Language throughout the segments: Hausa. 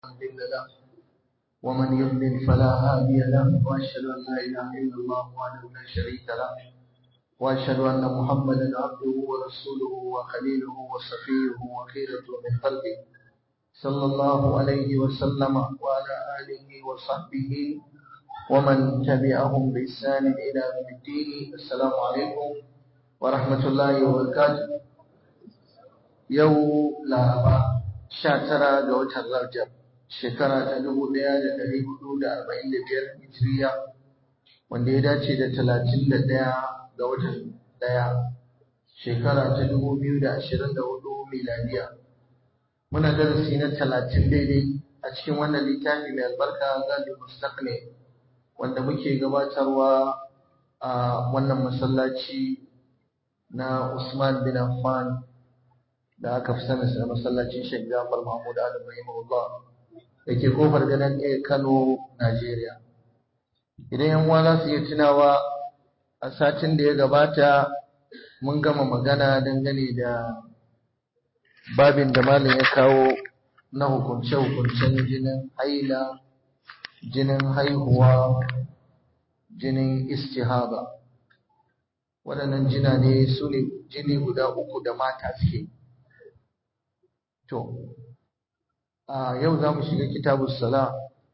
مضل له ومن يضلل فلا هادي له واشهد ان لا اله الا الله وحده لا شريك له واشهد ان محمدا عبده ورسوله وخليله وصفيه وخيرته من خلقه صلى الله عليه وسلم وعلى اله وصحبه ومن تبعهم باحسان الى يوم الدين السلام عليكم ورحمه الله وبركاته yau laraba sha tara ga watan rajab shekara ta dubu ɗaya da ɗari hudu da arba'in da biyar hijiriya wanda ya dace da talatin da ɗaya ga watan ɗaya shekara ta dubu biyu da ashirin da hudu miladiya muna darasi na talatin daidai a cikin wannan littafi mai albarka zabi mustaqni wanda muke gabatarwa a wannan masallaci na Usman bin Affan da aka fi sanin sa masallacin Sheikh Jafar Mahmud Adam rahimahullah da ke kofar ganin A Kano Najeriya idan yan uwa za su iya tunawa a satin da ya gabata mun gama magana dangane da babin da malam ya kawo na hukunce-hukuncen jinin haila jinin haihuwa jinin istihaba waɗannan jina ne su ne jini guda uku da mata suke To, a yau za mu shiga kitabun sala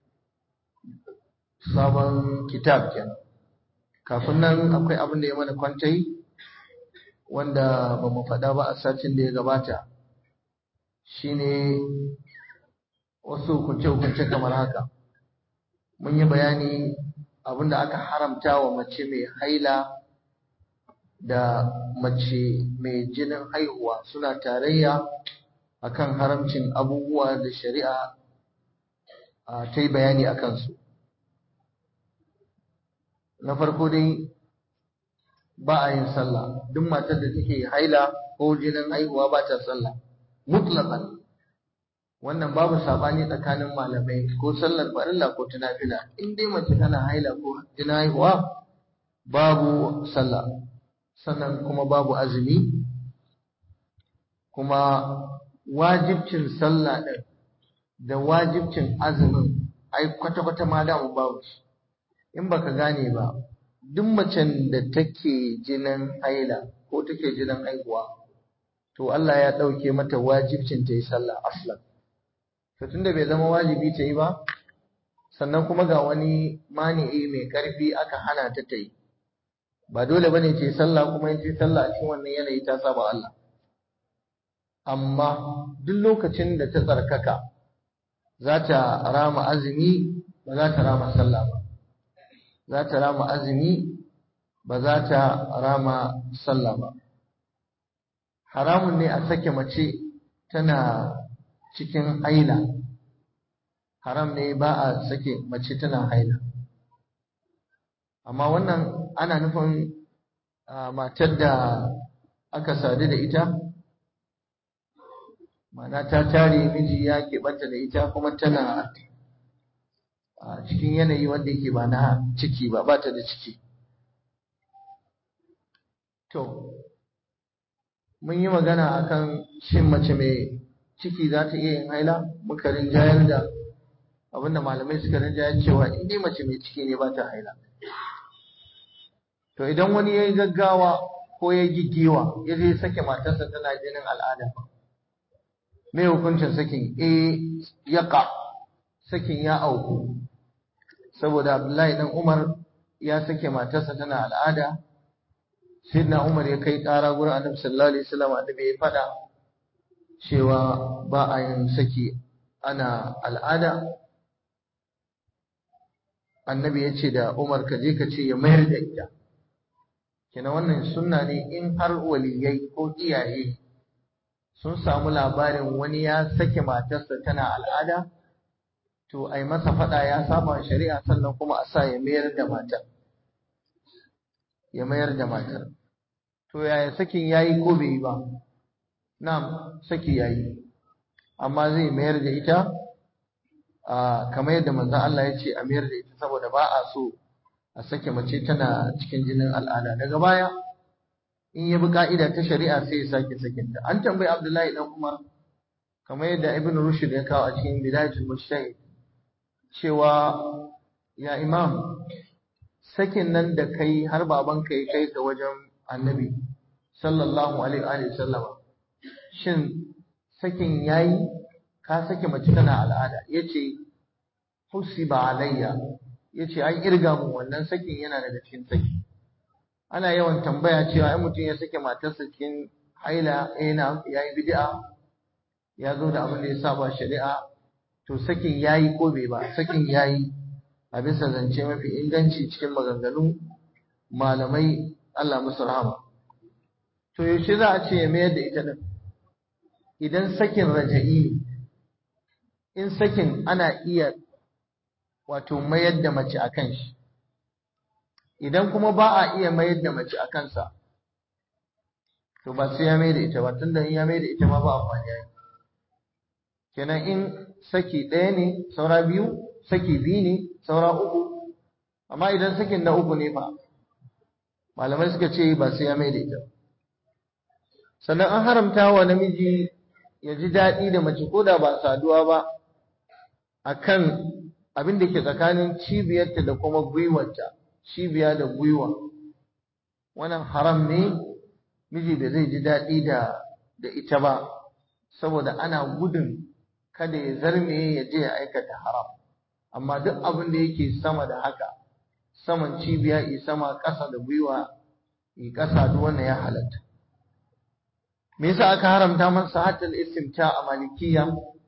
sabon kitab kenan. Kafin nan akwai abin da ya mana kwantai wanda ba mu faɗa ba a satin da ya gabata shi ne wasu hukunce-hukunce kamar haka. Mun yi bayani abin da aka haramta wa mace mai haila da mace mai jinin haihuwa suna tarayya akan haramcin abubuwa da shari'a ta yi bayani a kansu. Na farko dai ba a yin sallah, duk matar da take haila ko jinin haihuwa ba ta sallah, mutlaqan wannan babu sabani tsakanin malamai ko sallar farilla ko tunafila in dai mace tana haila ko jinin haihuwa babu sallah sannan kuma babu azumi kuma wajibcin sallah ɗin da wajibcin azumin ai kwata-kwata ma da babu shi in baka gane ba duk macen da take jinin haila ko take jinin haihuwa to Allah ya ɗauke mata wajibcin ta yi sallah aslan to tunda bai zama wajibi ta yi ba sannan kuma ga wani mani'i mai ƙarfi aka hana ta ta yi ba dole bane ce sallah kuma in ce sallah a cikin wannan yanayi ta saba Allah amma duk lokacin da ta tsarkaka za ta rama azumi ba za ta rama sallah ba za ta rama azumi ba za ta rama sallah ba haramun ne a sake mace tana cikin haila haram ne ba a sake mace tana haila amma wannan ana nufin matar da aka sadu da ita mana ta tare miji ya keɓanta da ita kuma tana a cikin yanayi wanda yake ba na ciki ba ba ta da ciki to mun yi magana akan shin mace mai ciki za ta iya yin haila muka rinjayar da abinda malamai suka rinjayar cewa in dai mace mai ciki ne ba ta haila to idan wani ya yi gaggawa ko ya gigiwa ya je sake matarsa tana jinin al'ada mai hukuncin sakin e yaqa sakin ya auku saboda Abdullahi dan Umar ya sake matarsa tana al'ada sayyidina Umar ya kai ƙara gurin Annabi sallallahu alaihi wasallam annabi ya fada cewa ba a yin saki ana al'ada annabi ya ce da Umar ka je ka ce ya mayar da ita kina wannan sunna ne in har waliyai ko iyaye sun samu labarin wani ya sake matarsa tana al'ada to ai masa fada ya saba shari'a sannan kuma a sa ya mayar da matar ya mayar da matar to yaya sakin yayi ko bai yi ba na'am saki yayi amma zai mayar da ita a kamar yadda manzon Allah ya ce a mayar da ita saboda ba a so a sake mace tana cikin jinin al'ada daga baya in ya bi ka'ida ta shari'a sai ya sake sakinta an tambayi Abdullahi dan Umar kamar yadda ibn rushd ya kawo a cikin bidayatul mujtahid cewa ya imam sakin nan da kai har babanka ya kai ka wajen annabi sallallahu alaihi wa sallama shin sakin yayi ka sake mace tana al'ada yace husiba alayya yace an irga mu wannan sakin yana daga cikin saki ana yawan tambaya cewa ai mutum ya sake matarsa cikin haila eh na yayi bid'a ya zo da abin da ya saba shari'a to sakin yayi ko bai ba sakin yayi a bisa zance mafi inganci cikin maganganun malamai Allah musu rahama to yaushe za a ce ya mayar da ita din idan sakin raja'i in sakin ana iya wato mayar da mace a kan shi idan kuma ba a iya mayar da mace a kansa to ba sai ya mai da ita ba tunda in ya mai da ita ma ba amfani ya kenan in saki ɗaya ne saura biyu saki biyu ne saura uku amma idan sakin na uku ne fa malamai suka ce ba sai ya mai da ita sannan an haramta wa namiji ya ji daɗi da mace ko da ba saduwa ba akan abin da ke tsakanin cibiyarta da kuma gwiwarta cibiya da gwiwa wannan haram ne miji da zai ji daɗi da da ita ba saboda ana gudun kada ya zarme ya je ya aikata haram amma duk abin da yake sama da haka saman cibiya i sama ƙasa da gwiwa i ƙasa duk wannan ya halatta me yasa aka haramta masa hatal istimta a malikiya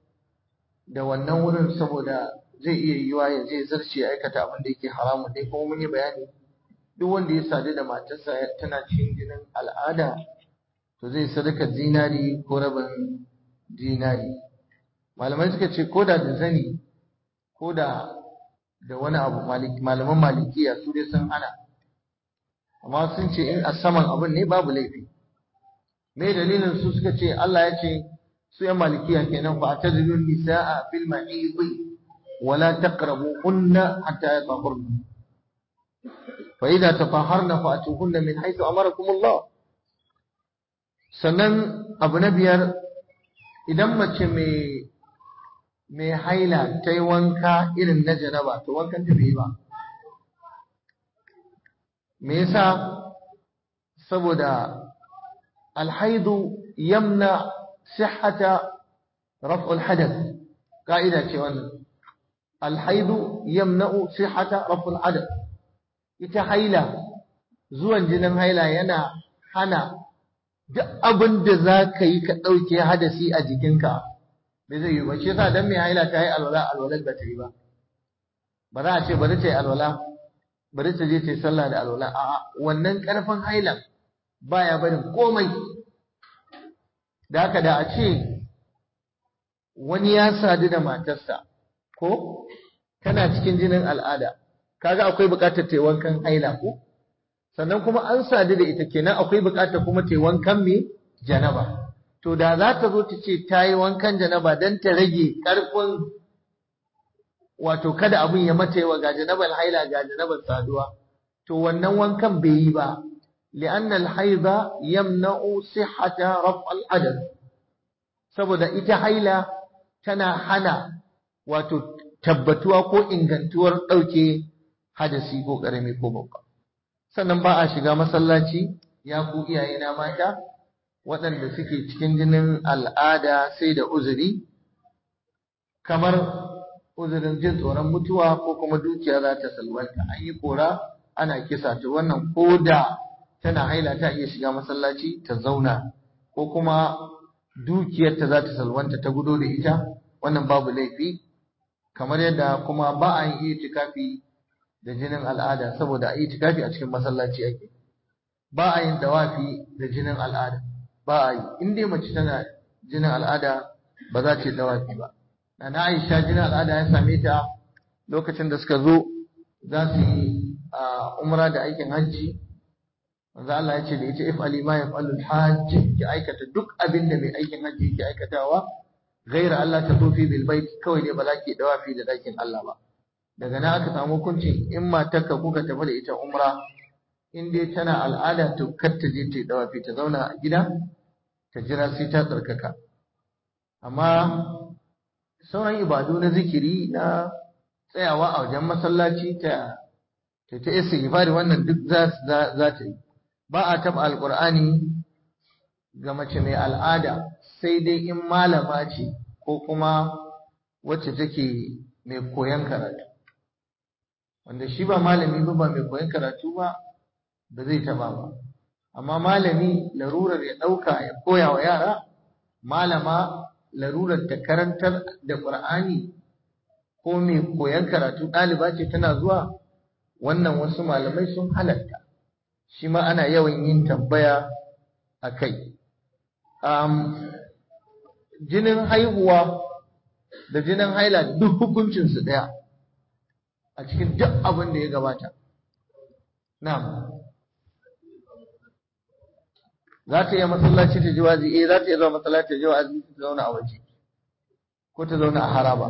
da wannan wurin saboda zai iya yiwa ya je zarce ya aikata abin da yake haramun dai kuma mun yi bayani duk wanda ya sadu da matarsa tana cikin jinin al'ada to zai sadaka zinari ko rabin zinari malamai suka ce ko da da zani ko da da wani abu malaman malikiya su dai sun hana amma sun ce in a saman abin ne babu laifi me dalilin su suka ce Allah ya ce su yan malikiya kenan fa tazilun nisaa fil mahid wala taqrabuhunna hatta yatahharna fa idza tatahharna fa'tuhunna min haythu amarakum Allah sannan abu na biyar idan mace mai mai haila ta yi wanka irin na janaba to wankan ta bai yi ba me yasa saboda alhaidu yamna sihhata raf'ul hadath ka'ida ce wannan alhaidu yamna'u sihhata raf'ul hadath ita haila zuwan jinin haila yana hana duk abin da za ka yi ka ɗauke hadasi a jikinka bai zai yi ba shi yasa dan mai haila ta yi alwala alwalar ba ta yi ba ba za a ce bari ta yi alwala bari ta je ta yi sallah da alwala a'a wannan ƙarfin hailan baya barin komai da haka da a ce wani ya sadu da matarsa ko tana cikin jinin al'ada kaga akwai buƙatar ta yi wankan haila ko sannan kuma an sadu da ita kenan akwai buƙatar kuma ta yi wankan me janaba to da za ta zo ta ce ta yi wankan janaba don ta rage ƙarfin wato kada abin ya mata yawa ga janabar haila ga janabar saduwa to wannan wankan bai yi ba li'anna al-haida yamna'u sihhata raf' al-adad saboda ita haila tana hana wato tabbatuwa ko ingantuwar ɗauke hadasi ko ƙarami ko babba sannan ba a shiga masallaci ya ku iyayena mata waɗanda suke cikin jinin al'ada sai da uzuri kamar uzurin jin tsoron mutuwa ko kuma dukiya za ta salwanta an yi kora ana kisa ta wannan ko da tana haila ta iya shiga masallaci ta zauna ko kuma dukiyarta za ta salwanta ta gudo da ita wannan babu laifi kamar yadda kuma ba a yin itikafi da jinin al'ada saboda a itikafi a cikin masallaci ake ba a yin dawafi da jinin al'ada ba a yi in dai mace tana jinin al'ada ba za ta yi dawafi ba na Aisha jinin al'ada ya same ta lokacin da suka zo za su yi umra da aikin hajji manzo Allah ya ce da ita if'ali ma yaf'alul hajj ki aikata duk abin da mai aikin hajji yake aikatawa ghaira Allah ta tofi bil bait kawai ne ba za ki dawafi da dakin Allah ba daga nan aka samu hukuncin in matarka kuka tafi da ita umra in dai tana al'ada to kar ta je ta yi dawafi ta zauna a gida ta jira sai ta tsarkaka amma sauran ibadu na zikiri na tsayawa a wajen masallaci ta ta ta istighfari wannan duk za za ta yi ba a taba alqur'ani ga mace mai al'ada sai dai in malama ce ko kuma wacce take mai koyon karatu wanda shi ba malami ba ba mai koyon karatu ba ba zai taba ba amma malami larurar ya ɗauka ya koya wa yara malama larurar ta karantar da ƙur'ani ko mai koyon karatu ɗaliba ce tana zuwa wannan wasu malamai sun halatta shi ma ana yawan yin tambaya a kai jinin haihuwa da jinin haila duk hukuncinsu ɗaya a cikin duk abin da ya gabata na'am za ta iya masallaci ta ji wazi eh za ta iya zuwa masallaci ta ji wazi ta zauna a waje ko ta zauna a haraba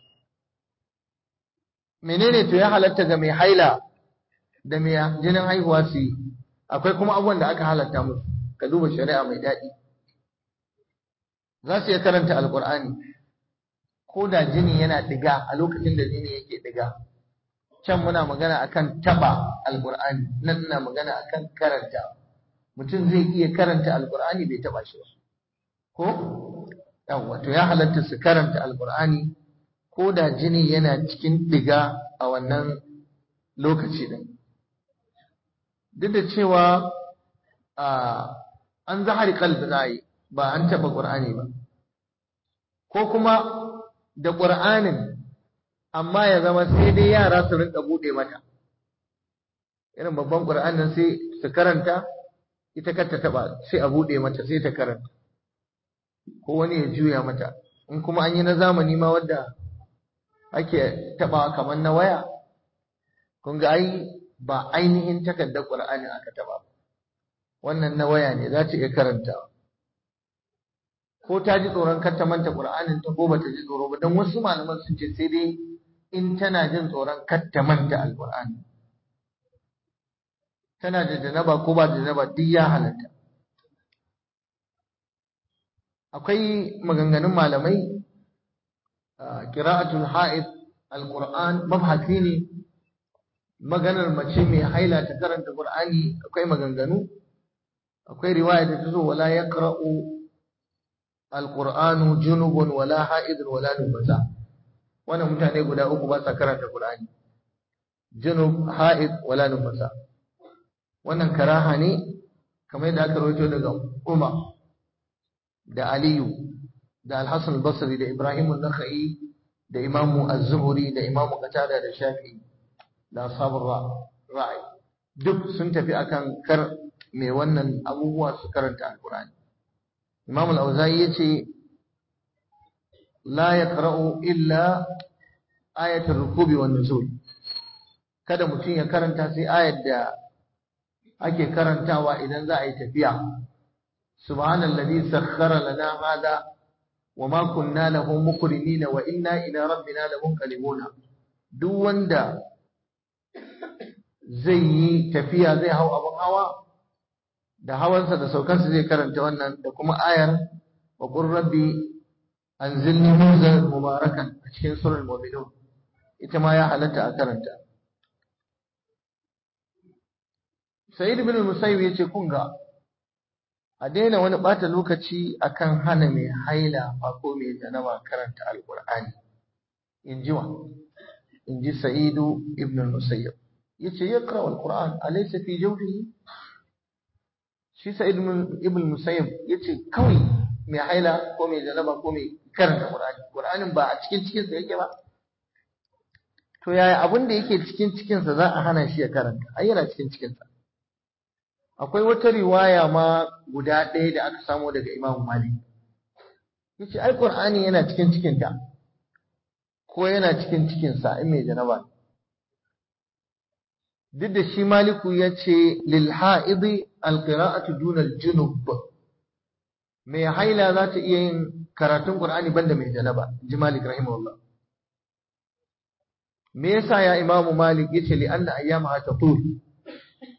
menene to ya halatta ga mai haila da mai jinin haihuwa su yi akwai kuma abubuwan da aka halatta musu ka duba shari'a mai daɗi za su iya karanta alkur'ani ko da jini yana diga a lokacin da jini yake diga can muna magana akan taba alkur'ani nan ina magana akan karanta mutum zai iya karanta alkur'ani bai taba shi ba ko yawwa to ya halatta su karanta alkur'ani ko da jini yana cikin diga a wannan lokaci din duk da cewa an zahari kalbi za ba an taba qur'ani ba ko kuma da qur'anin amma ya zama sai dai yara su rinka bude mata irin babban qur'anin sai su karanta ita kar ta taba sai a bude mata sai ta karanta ko wani ya juya mata in kuma an yi na zamani ma wanda ake taba kamar na waya kun ga ai ba ainihin takardar qur'ani aka taba wannan na waya ne za ta iya karantawa ko ta ji tsoron kar ta manta qur'anin ta ko bata ji tsoro ba dan wasu malaman sun ce sai dai in tana jin tsoron kar ta manta alqur'ani tana da janaba ko ba da janaba duk ya halatta akwai maganganun malamai qira'atul ha'id alquran mabhasi ne maganar mace mai haila ta karanta qur'ani akwai maganganu akwai riwaya da tazo wala yaqra'u alqur'anu junubun wala ha'idun wala nufasa wannan mutane guda uku ba sa karanta qur'ani junub ha'id wala nufasa wannan karaha ne kamar yadda aka rawaito daga Umar da Aliyu da Al-Hasan al-Basri da Ibrahim an-Nakhai da Imam Az-Zuhri da Imam Qatada da Shafi'i da ashabul ra'i duk sun tafi akan kar mai wannan abubuwa su karanta Al-Qur'ani Imam Al-Auza'i yace la yaqra'u illa ayatul rukubi wan nuzul kada mutum ya karanta sai ayar da ake karantawa idan za a yi tafiya subhanallazi sakhkhara lana hada wama kunna lahu muqrinina wa inna ila rabbina lamunqalibun duk wanda zai yi tafiya zai hau abun hawa da hawansa da saukansa zai karanta wannan da kuma ayar wa qur rabbi anzilni munzalan mubarakan a cikin surah mu'minun ita ma ya halatta a karanta Sa'id ibn Musayyib yace kun ga a daina wani bata lokaci akan hana mai haila ba ko mai janaba karanta alqur'ani inji wa inji Sa'id ibn Musayyib yace yaqra alqur'an alaysa fi jawfihi shi Sa'id ibn Musayyib yace kawai mai haila ko mai janaba ko mai karanta qur'ani qur'anin ba a cikin cikin sa yake ba to yaya abin da yake cikin cikin sa za a hana shi ya karanta ai yana cikin cikin sa akwai wata riwaya ma guda ɗaya da aka samo daga Imam Malik yace ai Qur'ani yana cikin cikin ta ko yana cikin cikin sa in mai janaba duk da shi Maliku yace lil ha'idi al qira'atu duna al junub mai haila za ta iya yin karatun Qur'ani banda mai janaba ji Malik rahimahullah me yasa ya Imam Malik yace li anna ayyamaha tatul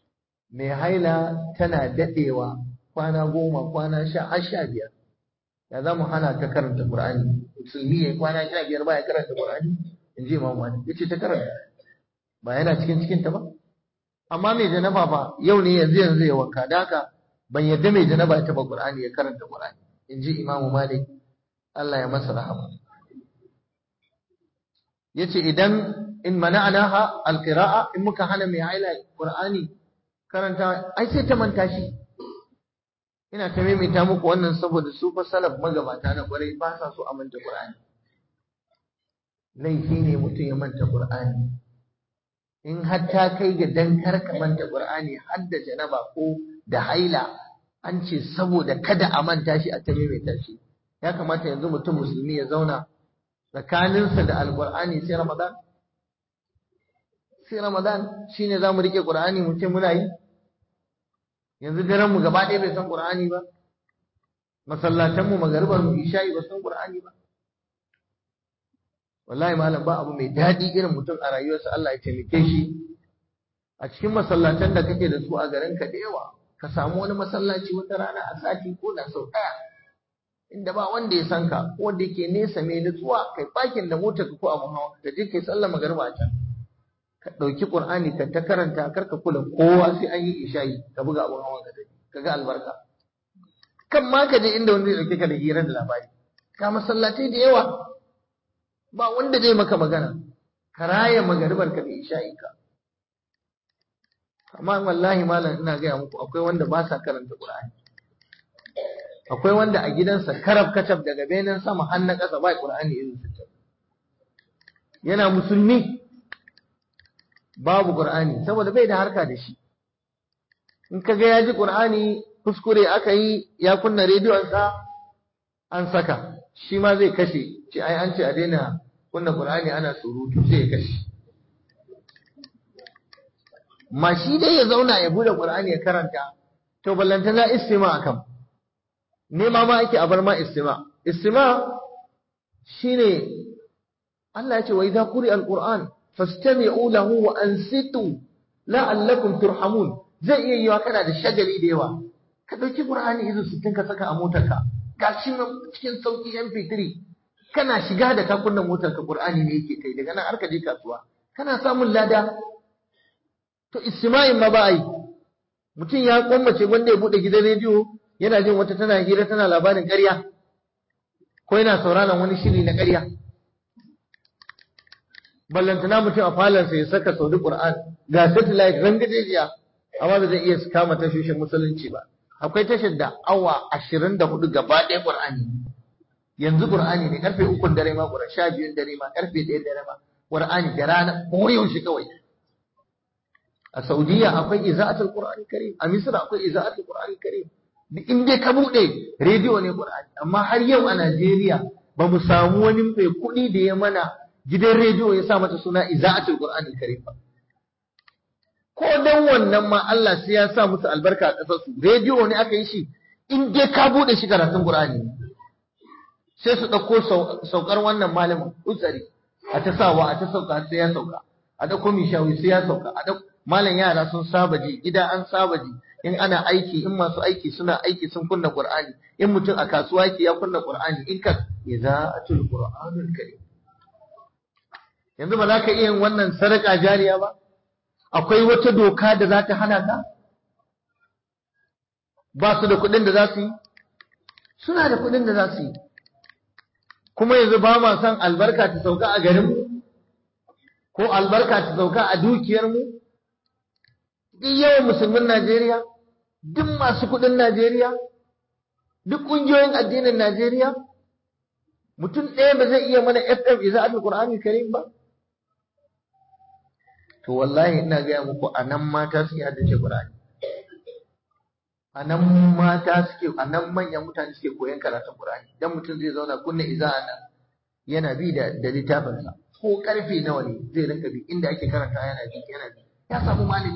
mai haila tana daɗewa kwana goma kwana sha har sha biyar ya za mu hana ka karanta Qur'ani musulmi ya kwana sha biyar ba ya karanta Qur'ani in ji Imam Malik yace ta karanta ba yana cikin cikin ta ba amma mai janaba ba yau ne yanzu yanzu ya wanka da haka ban yadda mai janaba ya taba Qur'ani ya karanta Qur'ani in ji Imam Malik Allah ya masa rahama yace idan in mana'anaha alqira'a in muka hana mai haila Qur'ani karanta ai sai ta manta shi ina ta maimaita muku wannan saboda su fa salaf magabata na kwarai ba sa so a manta Qur'ani laifi ne mutum ya manta Qur'ani in har ta kai ga dan kar ka manta Qur'ani har da janaba ko da haila an ce saboda kada a manta shi a ta maimaita shi ya kamata yanzu mutum musulmi ya zauna tsakaninsa da alqur'ani sai Ramadan sai Ramadan shine zamu rike Qur'ani mu ce muna yi yanzu daren mu gaba ɗaya bai san Qur'ani ba masallatan mu magaribar mu isha'i ba san Qur'ani ba wallahi malam ba abu mai daɗi irin mutum a rayuwarsa Allah ya taimake shi a cikin masallatan da kake da su a garin ka da yawa ka samu wani masallaci wata rana a sati ko da sau ɗaya inda ba wanda ya san ka ko da yake nesa mai nutsuwa kai bakin da motar ka ko abun hawa ka je kai sallar magariba a can ka ɗauki ƙur'ani ka ta karanta kar ka kula kowa sai an yi isha'i ka buga abun hawan ka dai ka ga albarka kan ma ka je inda wanda zai ɗauke ka da hira da labari ka masallatai da yawa ba wanda zai maka magana ka raya magaribar ka da isha'i ka amma wallahi malam ina gaya muku akwai wanda ba sa karanta ƙur'ani akwai wanda a gidansa karab kacab daga benen sama har na ƙasa ba ƙur'ani irin su yana musulmi babu Qur'ani saboda bai da harka da shi in kaga ya ji Qur'ani kuskure aka yi ya kunna rediyon sa an saka shi ma zai kashe ce ai an ce a daina kunna Qur'ani ana surutu sai ya kashe ma shi dai ya zauna ya bude Qur'ani ya karanta to ballantana istima akan nema ma ake a bar ma istima istima shine Allah ya ce wa idza quri al-Qur'an fastami'u lahu wa ansitu la'allakum turhamun zai iya yiwa kana da shagali da yawa ka dauki qur'ani izu sittin ka saka a motarka gashi nan cikin sauki mp3 kana shiga da ka kunna motarka qur'ani ne yake kai daga nan har ka je kasuwa kana samun lada to isma'il ma ba ai mutum ya kwammace wanda ya bude gidan rediyo yana jin wata tana hira tana labarin ƙarya ko yana sauraron wani shiri na ƙarya ballantana mutum a falansa ya saka saudi Qur'an ga satellite rangajejiya amma ba zai iya kama tashoshin musulunci ba akwai tashar da awa 24 gaba ɗaya Qur'ani yanzu Qur'ani ne karfe 3 dare ma Qur'an 12 dare ma karfe 1 dare ma Qur'ani da rana ko yaushe kawai a Saudiya akwai iza'atul Qur'ani Karim a Misra akwai iza'atul Qur'ani Karim duk in dai ka bude rediyo ne Qur'ani amma har yau a Najeriya ba mu samu wani mai kuɗi da ya mana gidan rediyo ya sa mata suna iza'atul qur'anil karim ko dan wannan ma Allah sai ya sa musu albarka a kasar su rediyo ne aka yi shi in dai ka bude shi karatun qur'ani sai su dauko saukar wannan malamin utsari a ta sawa a ta sauka sai ya sauka a dauko mishawi sai ya sauka a dauko malam yara sun saba ji gida an saba ji in ana aiki in masu aiki suna aiki sun kunna qur'ani in mutum a kasuwa yake ya kunna qur'ani in ka iza'atul qur'anil karim yanzu ba za ka iya yin wannan sadaka jariya ba akwai wata doka da za ta hana ka ba su da kuɗin da za su yi suna da kuɗin da za su yi kuma yanzu ba ma son albarka ta sauka a garinmu ko albarka ta sauka a dukiyarmu duk yawan musulmin Najeriya duk masu kuɗin Najeriya duk ƙungiyoyin addinin Najeriya mutum ɗaya ba zai iya mana FM iza al-Qur'ani Karim ba to wallahi ina gaya muku a nan mata suke haddace Qur'ani a nan mata suke a nan manyan mutane suke koyon karatun Qur'ani dan mutum zai zauna kunna iza'a nan yana bi da da littafinsa ko karfe nawa ne zai rinka bi inda ake karanta yana bi yana bi ya samu malami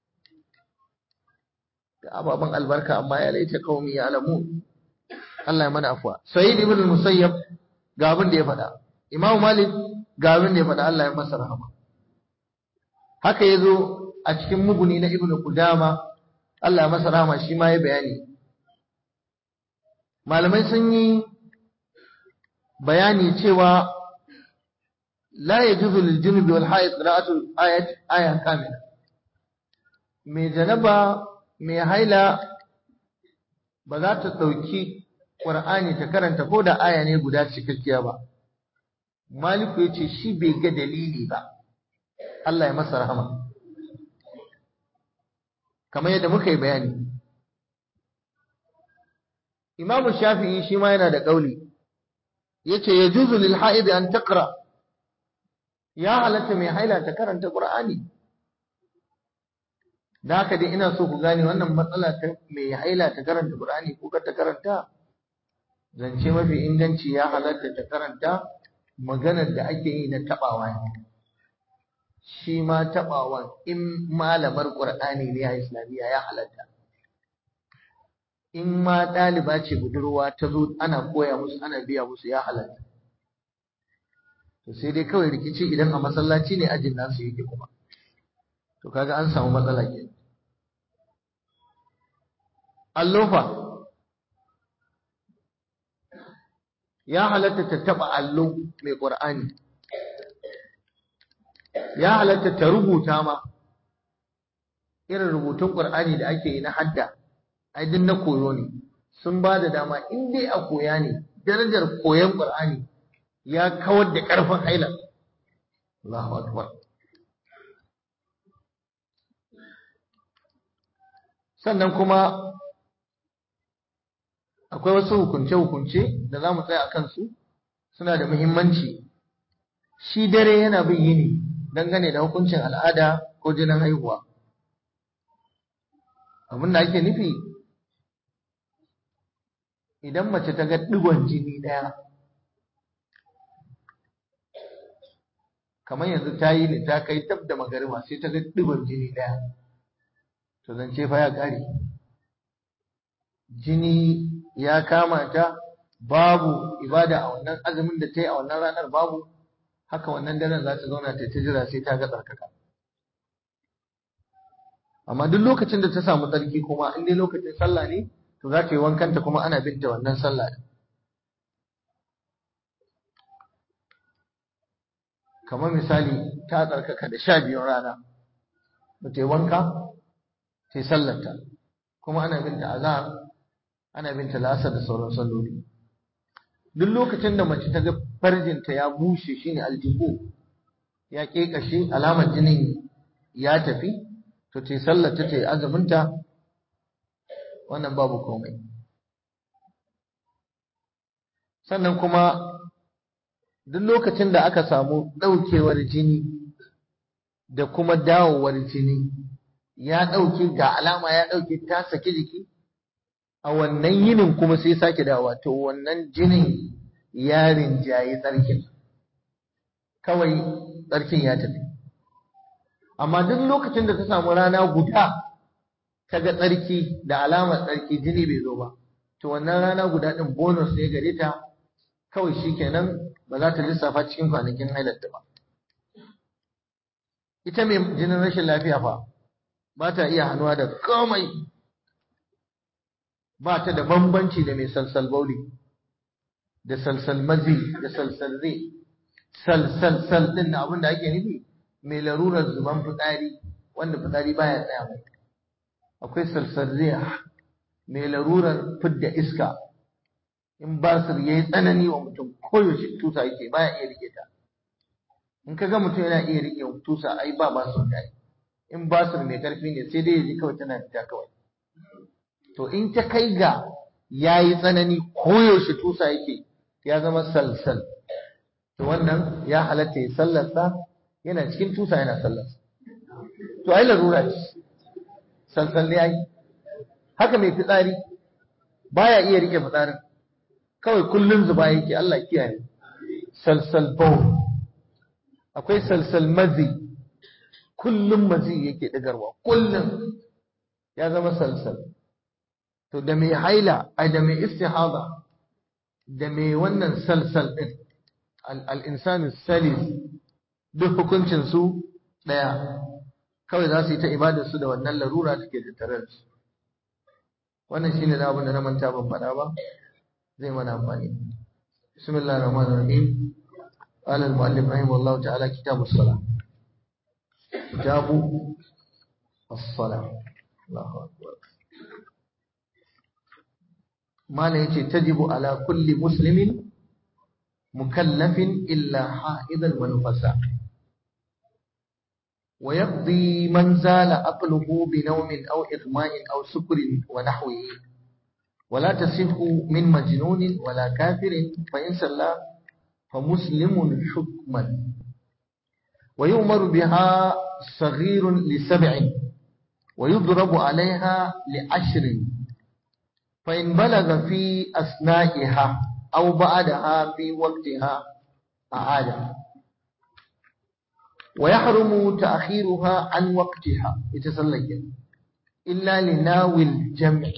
da ababen albarka amma ya laita qaumi ya alamu Allah ya mana afwa Sayyid ibn Musayyab ga abin da ya faɗa Imam Malik ga abin da ya faɗa Allah ya masa rahama haka yazo a cikin muguni na Ibn Qudama Allah ya masa rahama shi ma ya bayani malamai sun yi bayani cewa la yajuzu lil junubi wal haid qira'atu ayat aya kamila mai janaba mai haila ba za ta ɗauki ƙur'ani ta karanta ko da aya ne guda cikakkiya ba maliku ya ce shi bai ga dalili ba Allah ya masa rahama kamar yadda muka yi bayani imamu shafi'i shi ma yana da ƙauli ya ce ya juzu lil ha'id an taqra ya halatta mai haila ta karanta ƙur'ani da haka dai ina so ku gane wannan matsala ta mai haila ta karanta Qur'ani ko ta karanta zance mafi inganci ya halatta ta karanta maganar da ake yi na tabawa ne shi ma tabawan in malamar Qur'ani ne a Islamiyya ya halatta in ma ɗaliba ce budurwa ta zo ana koya musu ana biya musu ya halatta to sai dai kawai rikici idan a masallaci ne ajin nasu yake kuma to kaga an samu matsala ke allofa ya halatta ta taba allo mai qur'ani ya halatta ta rubuta ma irin rubutun qur'ani da ake yi na hadda ai din na koyo ne sun ba da dama in dai a koya ne darajar koyon qur'ani ya kawar da karfin haila Allahu akbar sannan kuma akwai wasu hukunce-hukunce da za mu tsaya a kansu suna da muhimmanci shi dare yana bin yini dangane da hukuncin al'ada ko jinin haihuwa abin da ake nufi idan mace ta ga digon jini ɗaya kamar yanzu ta yi ne ta kai tab da magariba sai ta ga digon jini ɗaya to zance fa ya ƙare jini ya kama ta babu ibada a wannan azumin da ta yi a wannan ranar babu haka wannan daren za ta zauna ta ta jira sai ta ga tsarkaka amma duk lokacin da ta samu tsarki kuma in dai lokacin sallah ne to za ta yi wankanta kuma ana binta wannan sallah kamar misali ta tsarkaka da sha biyun rana ba ta yi wanka sai sallarta kuma ana binta azhar ana binta la'asar da sauran salloli duk lokacin da mace ta ga farjinta ya bushe shine aljihu ya kekashe alamar jinin ya tafi to ta sallarta ta yi azuminta wannan babu komai sannan kuma duk lokacin da aka samu ɗaukewar jini da kuma dawowar jini ya ɗauke ga alama ya ɗauke ta saki jiki a wannan yinin kuma sai sake dawowa to wannan jinin ya rinjaye tsarkin kawai tsarkin ya tafi amma duk lokacin da ta samu rana guda ta ga tsarki da alamar tsarki jini bai zo ba to wannan rana guda ɗin bonus ne gare ta kawai shikenan ba za ta lissafa cikin kwanakin hailarta ba ita mai jinin rashin lafiya fa ba ta iya hannuwa da komai ba ta da bambanci da mai salsal bauli da salsal mazi da salsal zai salsal sal din da abin da ake nufi mai larurar zuban fitsari wanda fitsari baya tsaya mai akwai salsal zai mai larurar fidda iska in basir yayi tsanani wa mutum koyaushe tusa yake baya iya rike ta in ka ga mutum yana iya rike tusa ai ba basir da in basir mai karfi ne sai dai ya ji kawai tana fita kawai to in ta kai ga yayi tsanani koyaushe tusa yake ya zama salsal to wannan ya halatta ya sallarsa yana cikin tusa yana sallarsa to ai larura ce salsal ne ai haka mai fitsari baya iya rike fitsarin kawai kullun zuba yake Allah kiyaye salsal bawl akwai salsal mazi kullum mazi yake digarwa kullum ya zama salsal to da mai haila ai da mai istihada da mai wannan salsal din al-insanu salis duk hukuncin su daya kawai za su yi ta ibadar su da wannan larura da ke tattare da su wannan shine da abin da na manta ban faɗa ba zai mana amfani بسم الله الرحمن الرحيم قال المؤلف رحمه الله تعالى كتاب الصلاة كتاب الصلاة الله أكبر ما يجي تجب على كل مسلم مكلف إلا حائضا ونفسا ويقضي من زال عقله بنوم أو إغماء أو سكر ونحوه ولا تصح من مجنون ولا كافر فإن صلى فمسلم حكما ويؤمر بها صغير لسبع ويضرب عليها لعشر فإن بلغ في أثنائها أو بعدها في وقتها أعاد ويحرم تأخيرها عن وقتها يتسلق إلا لناوي الجمع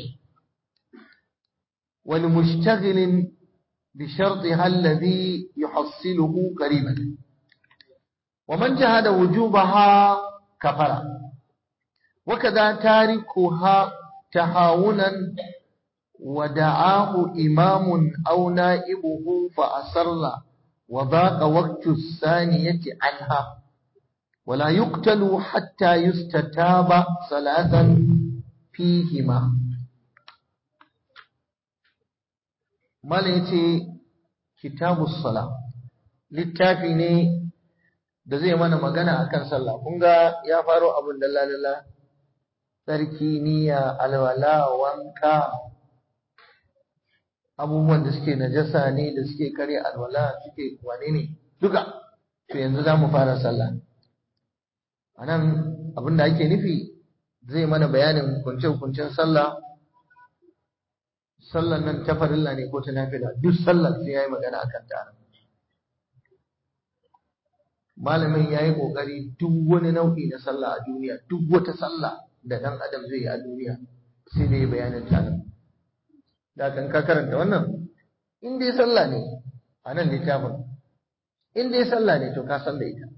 ولمشتغل بشرطها الذي يحصله قريبا ومن جهد وجوبها كفر وكذا تاركها تهاونا ودعاه إمام أو نائبه فأسر وضاق وقت الثانية عنها ولا يقتل حتى يستتاب ثلاثا فيهما mala ya ce kitabus sala littafi ne da zai mana magana akan sallah kun ga ya faro abin da lalala tsarki niyya alwala wanka abubuwan da suke najasa ne da suke kare alwala suke wane ne duka to yanzu za mu fara sallah a nan abin da ake nufi zai mana bayanin hukunce-hukuncen sallah sallan nan ta farilla ne ko ta nafila duk sallar sai yayi magana akan ta malamin yayi kokari duk wani nau'i na sallah a duniya duk wata sallah da dan adam zai yi a duniya sai da bayanin ta nan da kan ka karanta wannan in dai sallah ne a nan littafin in dai sallah ne to ka san da ita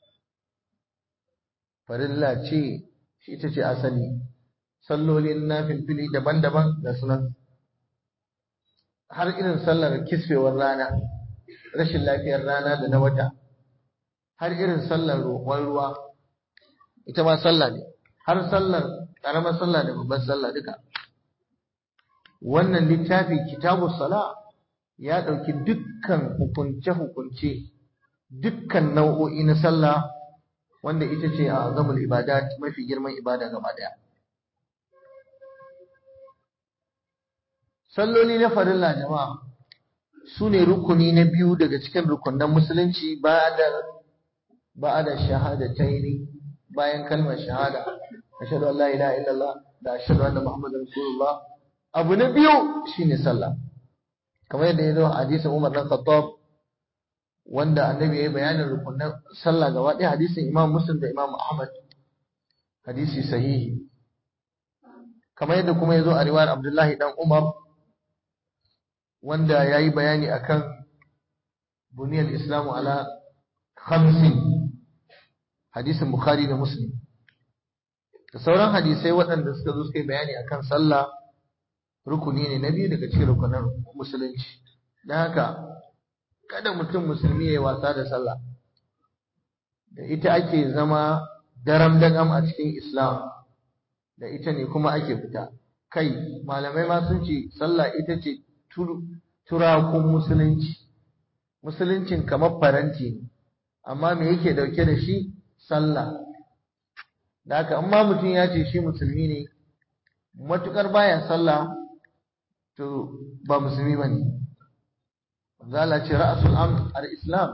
farilla ce shi ita ce asali sallolin nafilfili daban-daban da sunan har irin sallar kisfewar rana rashin lafiyar rana da na wata har irin sallar roƙon ruwa ita ma sallah ne har sallar ƙaramar sallah da babbar sallah duka wannan littafi kitabu sala ya ɗauki dukkan hukunce-hukunce dukkan nau'o'i na sallah wanda ita ce a azamul ibadat mafi girman ibada gaba ɗaya salloli na farilla jama'a su ne rukuni na biyu daga cikin rukunan musulunci ba da shahadataini bayan kalmar shahada ashhadu an la ilaha illallah da ashhadu anna muhammadar rasulullah abu na biyu shine sallah kamar yadda ya zo a hadisin Umar dan Khattab wanda annabi ya yi bayanin rukunan sallah gaba ɗaya hadisin Imam Muslim da Imam Ahmad hadisi sahihi kamar yadda kuma ya zo a riwayar Abdullahi dan Umar wanda ya yi bayani akan buniyar islamu ala khamsin hadisin bukhari da muslim da sauran hadisai waɗanda suka zo suka yi bayani akan sallah rukuni ne na biyu daga cikin rukunan musulunci don haka kada mutum musulmi ya yi wasa da sallah da ita ake zama daram dagam a cikin islam da ita ne kuma ake fita kai malamai ma sun ce sallah ita ce turakun musulunci musuluncin kamar faranti ne amma me yake dauke da shi sallah da haka amma mutum ya ce shi musulmi ne matukar baya sallah to ba musulmi ba ne zala ce ra'asul al-islam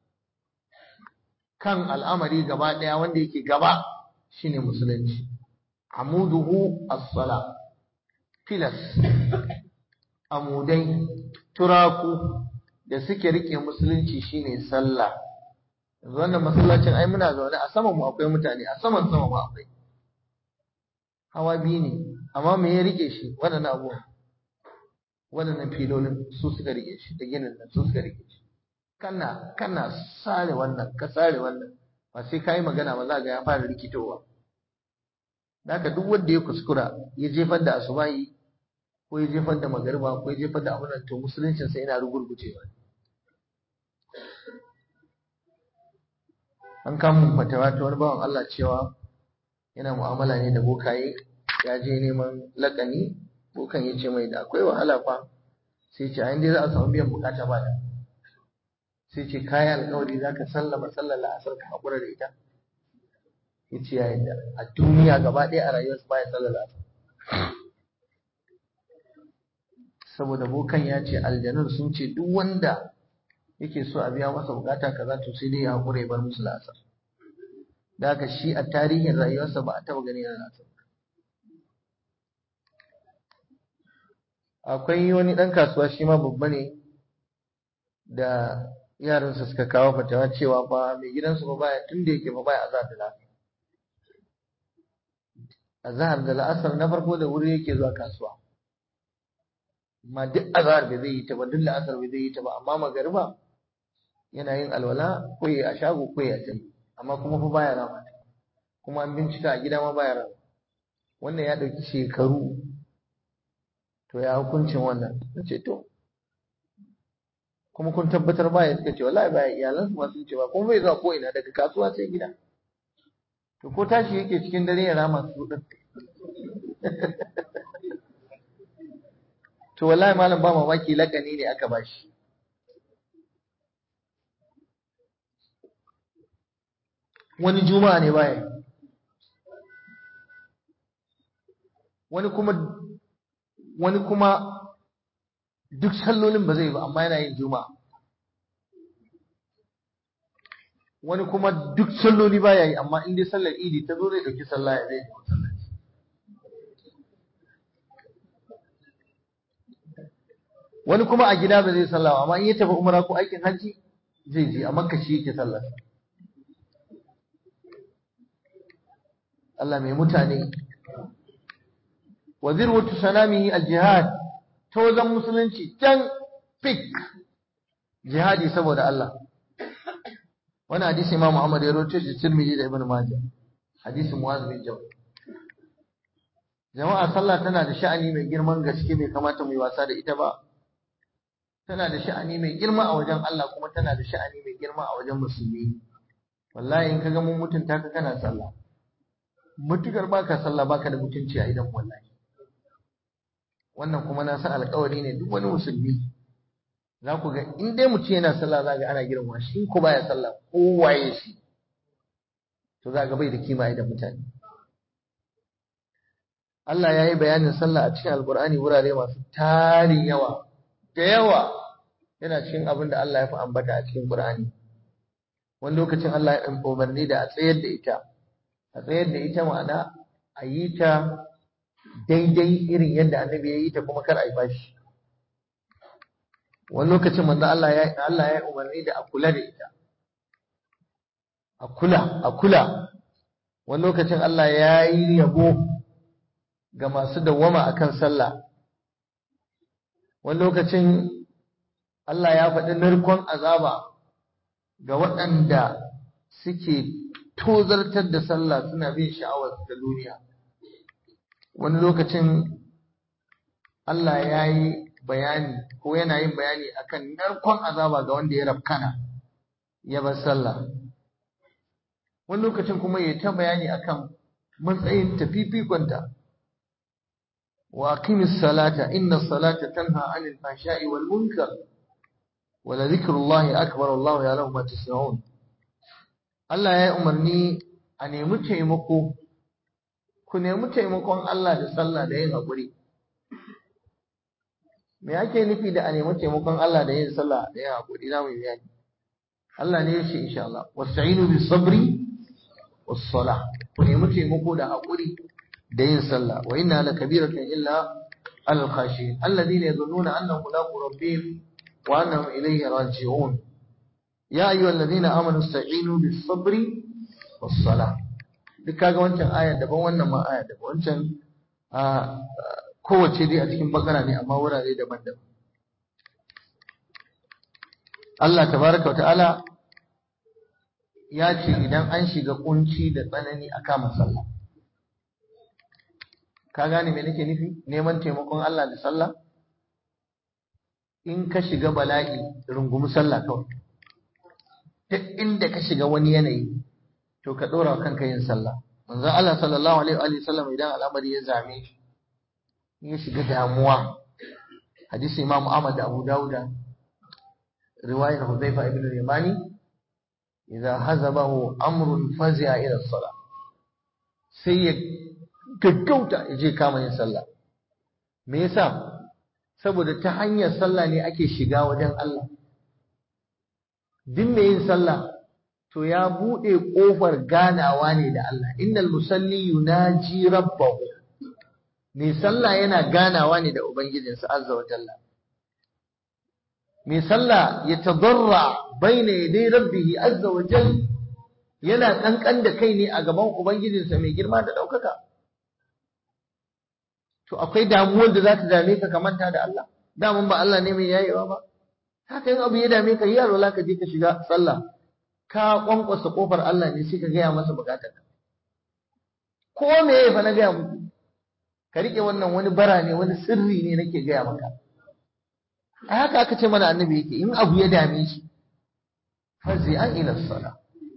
kan al'amari gaba daya wanda yake gaba shine musulunci amuduhu as-sala filas amudai turaku da suke rike musulunci shine sallah yanzu wannan masallacin ai muna zaune a saman mu akwai mutane a saman sama mu akwai hawa biyu ne amma me ya rike shi waɗannan abubuwan waɗannan filolin su suka rike shi da ginin nan su suka rike shi kana kana sare wannan ka sare wannan ba sai ka yi magana ba za ga ya fara rikitowa haka duk wanda ya kuskura ya jefar da asubahi ko ya jefar da magariba ko ya jefar da abin to musuluncin sa yana rugurgucewa an kama fatawa ta wani bawan Allah cewa yana mu'amala ne da bokaye ya je neman lakani bokan ya ce mai da akwai wahala fa sai ce a dai za a samu biyan bukata ba da sai ce kayan alkawari za ka sallama sallar la'asar ka haƙura da ita ya ce ya yadda a duniya gaba ɗaya a rayuwarsa baya sallar la'asar saboda bokan ya ce aljanun sun ce duk wanda yake so a biya masa bukata kaza to sai dai ya haƙura ya bar musu la'asar da haka shi a tarihin rayuwarsa ba a taɓa gani yana la'asar akwai wani ɗan kasuwa shi ma babba ne da yaransa suka kawo fatawa cewa ba mai gidansu ba baya tun da yake ba baya azhar da la'asar azhar da la'asar na farko da wuri yake zuwa kasuwa amma duk azhar bai zai yi ta ba duk la'asar bai zai yi ta ba amma magariba yana yin alwala ko ya a shago ko ya jami amma kuma fa baya rama kuma an bincika a gida ma baya rama wannan ya ɗauki shekaru to ya hukuncin wannan na ce to kuma kun tabbatar baya suka ce wallahi baya iyalansu ma sun ce ba kuma bai zuwa ko ina daga kasuwa sai gida to ko tashi yake cikin dare ya rama su din to wallahi malam ba mamaki lakani ne aka bashi wani juma'a ne baya wani kuma wani kuma duk sallolin ba zai ba amma yana yin juma'a wani kuma duk salloli baya yi amma in dai sallar idi ta zo zai dauki sallah ya zai wani kuma a gida ba zai sallah amma in ya tafi umra ko aikin hajji zai je a makka shi yake sallar Allah mai mutane wa zirwatu sanamihi al-jihad ta wajen musulunci can fik jihadi saboda Allah wani hadisi Imam Muhammad ya rawaito shi Tirmidhi da Ibn Majah hadisi Muaz bin Jabal jama'a sallah tana da sha'ani mai girman gaske bai kamata mu yi wasa da ita ba tana da sha'ani mai girma a wajen Allah kuma tana da sha'ani mai girma a wajen musulmi wallahi in kaga mun mutunta ka kana sallah mutukar baka sallah baka da mutunci a idan wallahi wannan kuma na san alƙawari ne duk wani musulmi za ku ga in dai mutum yana sallah za ga ana girma shi in ko baya sallah ko waye shi to za ga bai da kima idan mutane Allah ya yi bayanin sallah a cikin alkur'ani wurare masu tarin yawa da yawa yana cikin abin da Allah ya fi ambata a cikin Qur'ani wani lokacin Allah ya umarni da a tsayar da ita a tsayar da ita ma'ana a yi ta daidai irin yadda annabi ya yi ta kuma kar a yi bashi wani lokacin manzo Allah ya Allah ya umarni da a kula da ita a kula a kula wani lokacin Allah ya yi yabo ga masu dawwama akan sallah wani lokacin Allah ya faɗi narkon azaba ga waɗanda suke tozartar da sallah suna bin sha'awar ta duniya wani lokacin Allah ya yi bayani ko yana yin bayani akan narkon azaba ga wanda ya rafkana ya bar sallah wani lokacin kuma ya ta bayani akan matsayin tafifikonta wa aqimis salata inna salata tanha 'anil fahsha'i wal munkar wa la dhikrullahi akbar wallahu ya'lamu ma tasna'un Allah ya yi umarni a nemi taimako ku nemi taimakon Allah da sallah da yin haƙuri me ake nufi da a nemi taimakon Allah da yin sallah da yin haƙuri za mu yi bayani Allah ne ya ce insha Allah wasta'inu bis sabri was salah ku nemi taimako da haƙuri da yin sallah wa inna la kabiratun illa al khashin alladhina yadhunnuna annahum mulaqu rabbihim wa annahum ilayhi raji'un ya ayyuhalladhina amanu ista'inu bis sabri was salah duk kaga wancan aya daban wannan ma aya daban wancan kowace dai a cikin bakara ne amma wurare daban-daban Allah tabaraka ta'ala ya ce idan an shiga kunci da tsanani a kama sallah ka gane me nake nufi neman taimakon Allah da sallah in ka shiga bala'i rungumi sallah kawai duk inda ka shiga wani yanayi to ka dora kanka yin sallah manzon Allah sallallahu alaihi wa sallam idan al'amari ya zame shi ya shiga damuwa hadisi Imam Ahmad da Abu Dawud riwayar Hudhayfa ibn al-Yamani idza hazabahu amrun fazi'a ila as-salah sai ya gaggauta ya je kama yin sallah me yasa saboda ta hanyar sallah ne ake shiga wajen Allah duk mai yin sallah to ya buɗe ƙofar ganawa ne da Allah innal musalli yunaji rabbahu mai sallah yana ganawa ne da ubangijinsa azza wa jalla mai sallah ya tadarra baina yaday rabbihi azza wa jalla yana kankan da kai ne a gaban ubangijinsa mai girma da ɗaukaka to akwai damuwar da za ta dame ka ka manta da Allah daman ba Allah ne mai yayewa ba haka yin abu ya dame ka yi yaro ka je ka shiga sallah ka kwankwasa kofar Allah ne sai ka gaya masa bukatar ka ko me ya fa na gaya muku ka rike wannan wani bara ne wani sirri ne nake gaya maka a haka aka ce mana annabi yake in abu ya dame shi fazi an ila sala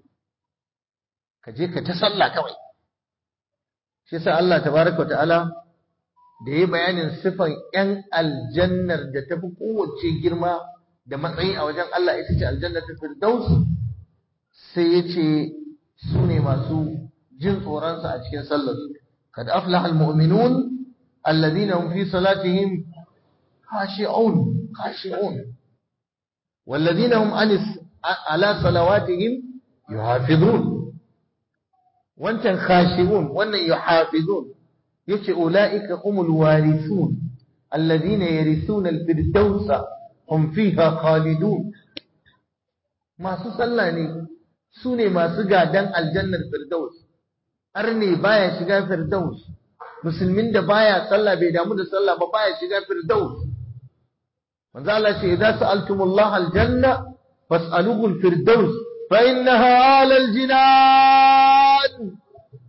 ka je ka ta sallah kawai shi yasa Allah tabaraka wa ta'ala da ya bayanin sifan ‘yan aljannar da ta fi kowace girma da matsayi a wajen Allah ita ce aljannar ta firdaus sai ya ce su ne masu jin tsoronsa a cikin sallar kad aflaha almu'minun alladhina hum fi salatihim khashi'un khashi'un والذين هم عن على صلواتهم يحافظون وانت خاشعون وان يحافظون yace ulaika humul warithun alladhina yarithuna alfirdaus hum fiha khalidun masu sallah ne su ne masu gadan aljannar firdaus arne baya shiga firdaus musulmin da baya sallah bai damu da sallah ba baya shiga firdaus manzo Allah ce idza sa'altumullaha aljanna fas'aluhu alfirdaus fa innaha ala aljinan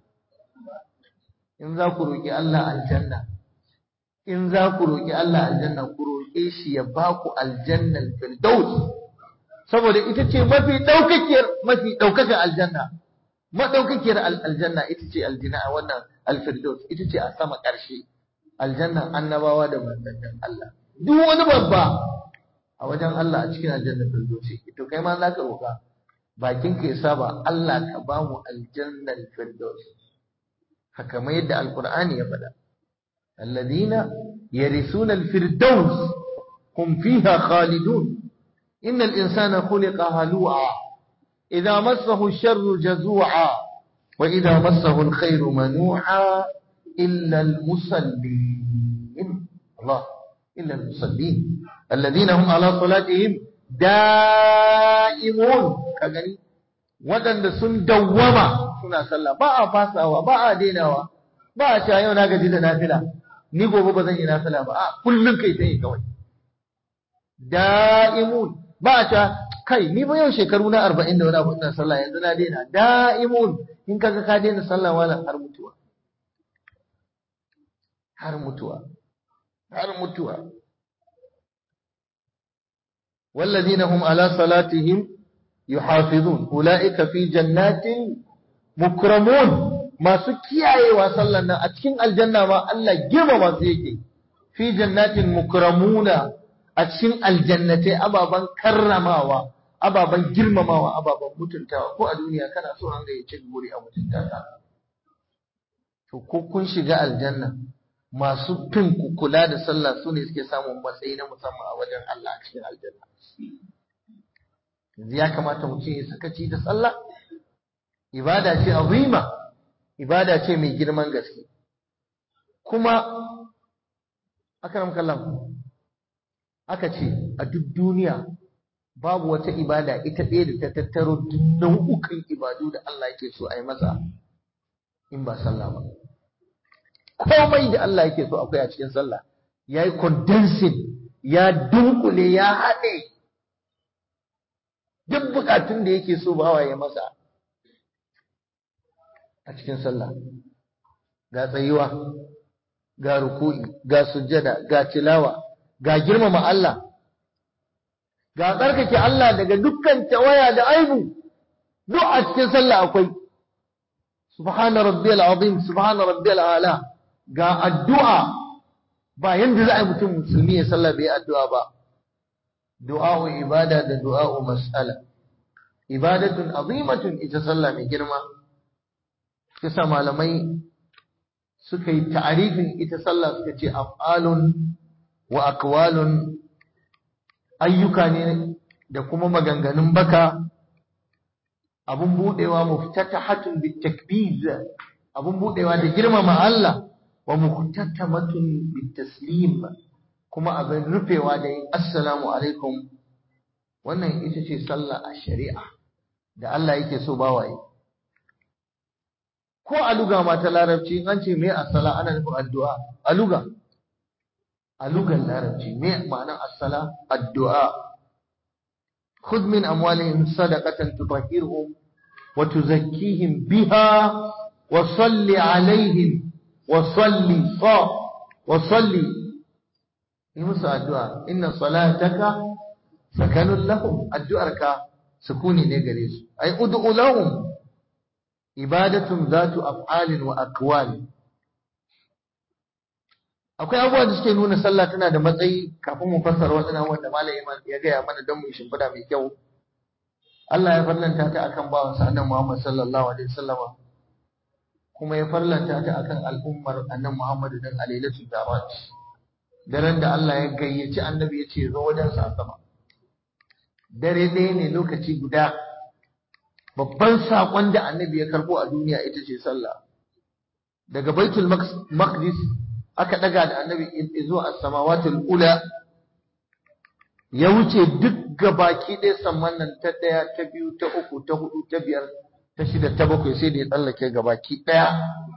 in za ku roƙi Allah aljanna in za ku roƙi Allah aljanna ku roƙe shi ya ba ku aljannan firdaus saboda ita ce mafi ɗaukakiyar mafi ɗaukakar aljanna maɗaukakiyar aljanna ita ce aljina a wannan alfirdaus ita ce a sama ƙarshe aljannan annabawa da manzannin Allah duk wani babba a wajen Allah a cikin aljannan firdausi to kai ma za ka roƙa bakin ka ya saba Allah ka ba mu aljannan firdaus haka mai yadda alkur'ani ya faɗa alladhina yarithuna alfirdaus hum fiha khalidun innal insana khuliqa halu'a idha massahu ash-sharru jazu'a wa idha massahu al-khayru manu'a illa al-musallin Allah illa al-musallin alladhina hum ala salatihim da'imun kagani waɗanda sun dawwama suna sallah ba a fasawa ba a dainawa ba a cewa yau na gaji da nafila ni gobe ba zan yi nafila ba a kullum kai ta yi kawai da'imun ba a cewa kai ni ba yau shekaru na arba'in da wani abu ina sallah yanzu na daina da'imun in kaga ka daina sallah wala har mutuwa har mutuwa har mutuwa والذين هم على صلاتهم يحافظون أولئك في جنات مكرمون masu kiyayewa sallan nan a cikin aljanna ma Allah girma masu yake fi jannatin mukramuna a cikin aljannatai ababan karramawa ababan girmamawa ababan mutuntawa ko a duniya kana so an ga yace guri a mutunta ka to ko kun shiga aljanna masu fin ku kula da sallah su ne suke samun matsayi na musamman a wajen Allah a cikin aljanna yanzu ya kamata mutum ya sakaci da sallah ibada ce azima ibada ce mai girman gaske kuma akram kallam aka ce a duk duniya babu wata ibada ita ɗaya da ta tattaro duk nau'ukan ibadu da Allah yake so a yi masa in ba sallah ba komai da Allah yake so akwai a cikin sallah ya yi condensing ya dunkule ya haɗe duk bukatun da yake so bawa ya masa a cikin sallah ga tsayuwa ga ruku'i ga sujjada ga tilawa ga girmama Allah ga tsarkake Allah daga dukkan tawaya da aibu duk a cikin sallah akwai subhana rabbiyal azim subhana rabbiyal ala ga addu'a ba yanda za a yi mutum musulmi ya sallah bai addu'a ba du'a'u ibada da du'a'u mas'ala ibadatun azimatun ita sallah mai girma kisa malamai suka yi ta'arifin ita sallah suka ce af'alun wa aqwalun ayyuka ne da kuma maganganun baka abun budewa muftatahatun bitakbiz abun budewa da girmama Allah wa muhtatamatun bitaslim kuma abin rufewa da yin assalamu alaikum wannan ita ce sallah a shari'a da Allah yake so bawaye ko a luga ma ta larabci an ce me assala ana nufin addu'a a luga a lugan larabci me ma'anar assala addu'a خذ من أموالهم صدقة تطهرهم وتزكيهم بها وصل عليهم وصل صا وصل يمسى الدعاء إن صلاتك سكن لهم الدعاء سكوني نجريس أي أدعو لهم إبادة ذات أفعال وأقوال akwai abubuwa da suke nuna sallah tana da matsayi kafin mu fassara wasu abubuwan da malam ya gaya mana don mu shimfiɗa mai kyau Allah ya farlanta ta akan bawan sa annabi Muhammad sallallahu alaihi wasallam kuma ya farlanta ta akan al'ummar annabi Muhammad dan alailatul darat daren da Allah ya gayyaci annabi ya ce zo wajen sa sama dare ɗaya ne lokaci guda babban saƙon da annabi ya karɓo a duniya ita ce sallah daga baitul maqdis aka daga da annabi zuwa as-samawatul ula ya wuce duk gabaki ɗaya samman nan ta ɗaya ta biyu ta uku ta hudu ta biyar ta shida ta bakwai sai da ya tsallake gabaki ɗaya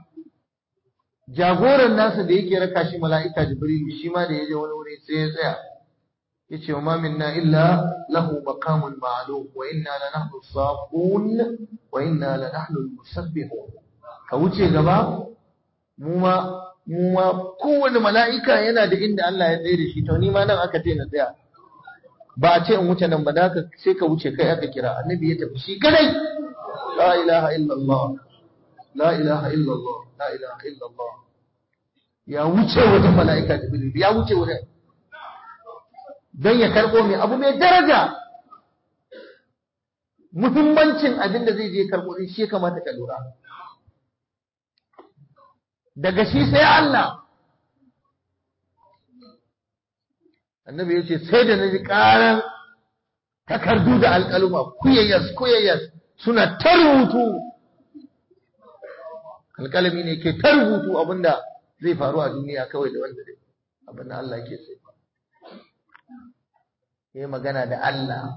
jagoran nasa da yake raka shi mala'ika jibril shi ma da ya je wani wuri sai ya tsaya ya ce wa ma minna illa lahu maqamun ma'lum wa inna la nahnu safun wa inna la nahnu al-musabbihun ka wuce gaba mu ma mu ma kowane mala'ika yana da inda Allah ya tsaye da shi to ni ma nan aka ce na tsaya ba a ce in wuce nan ba da haka sai ka wuce kai aka kira annabi ya tafi shi kadai la ilaha illallah la ilaha illallah la ilaha illallah ya wuce wajen mala'ika jibril ya wuce wajen don ya karbo mai abu mai daraja muhimmancin abin da zai je karbo din shi kamata ka lura daga shi sai Allah annabi ya ce sai da na ji ƙaran takardu da alƙaluma kuyayyas kuyayyas suna ta rubutu alƙalami ne ke ta rubutu abinda zai faru a duniya kawai da wanda dai abinda Allah ke sai ya yi magana da Allah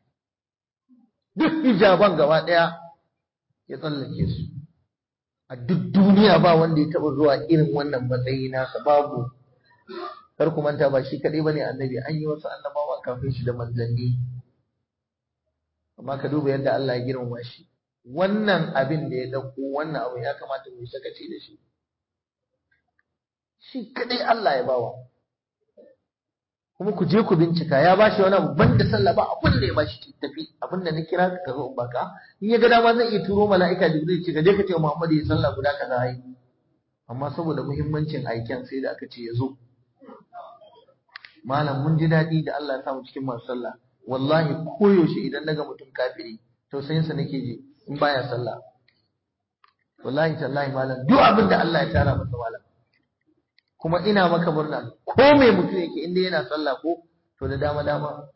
duk hijaban gaba ɗaya ya tsallake su a duk duniya ba wanda ya taɓa zuwa irin wannan matsayi nasa babu kar ku manta ba shi kaɗai bane annabi an yi wasu annabawa kafin shi da manzanni amma ka duba yadda Allah ya girmama shi wannan abin da ya dauko wannan abu ya kamata mu sakaci da shi shi kaɗai Allah ya bawa kuma ku je ku bincika ya bashi wani abu banda sallah ba abin da ya bashi tafi abin da na kira ka zo in baka in ya ga dama zai iya turo mala'ika jibril ce ka je ka ce Muhammad ya sallah guda kaza yi amma saboda muhimmancin aiken sai da aka ce ya zo malam mun ji daɗi da Allah ya samu cikin masu sallah wallahi koyaushe idan naga mutum kafiri tausayin sa nake ji in baya sallah wallahi tallahi malam duk abin da Allah ya tara masa malam kuma ina maka murna ko mai mutum yake inda yana sallah ko to da dama dama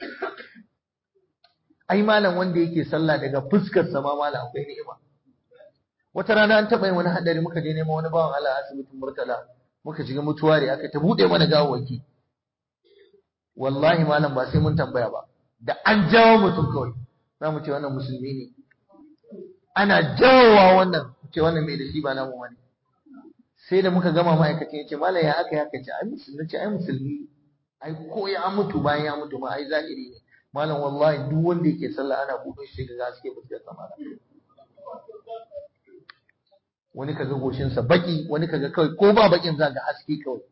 ai malam wanda yake sallah daga fuskar sa ma malam akwai ni'ima wata rana an taɓa yin wani hadari muka je neman wani bawan Allah asibitin Murtala muka shiga mutuwari aka ta buɗe mana gawawaki wallahi malam ba sai mun tambaya ba da an jawo mutum kawai za mu ce wannan musulmi ne ana jawowa wannan ce wannan mai da shi ba namu wani sai da muka gama ma'aikacin ya ce malam ya aka ya ce ai musulmi ce ai musulmi ai ko ya mutu bayan ya mutu ma ai zahiri ne malam wallahi duk wanda yake sallah ana buɗe shi ga gaske fuskar sama wani kaga goshinsa baki wani kaga kawai ko ba bakin za ga haske kawai